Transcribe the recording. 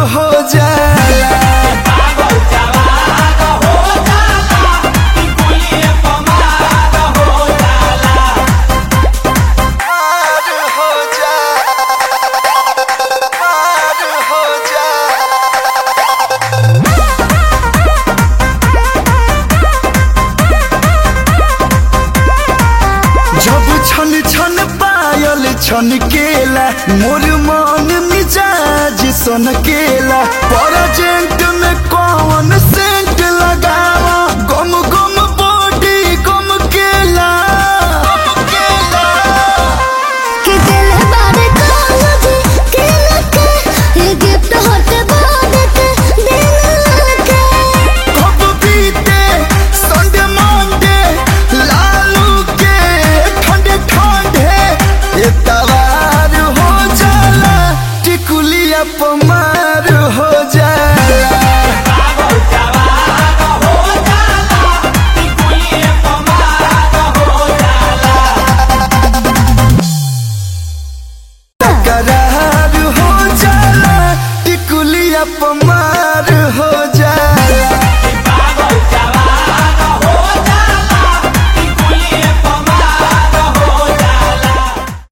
हो जाला पार हो जाला पार हो जाला जब छन छन पायल छन केला मोर मन मिजाज सन केला प्रेजेंट में कौन सेंट लगावा गम गम बॉडी गम केला गम केला कि दिल बारे कागज के लगे ये गिफ्ट होते बाद के दिल के कब बीते संडे मंडे लालू के ठंडे ठंडे इतवार हो जाला टिकुलिया पमार हो जाला करार हो जाला टिकुलिया पमार हो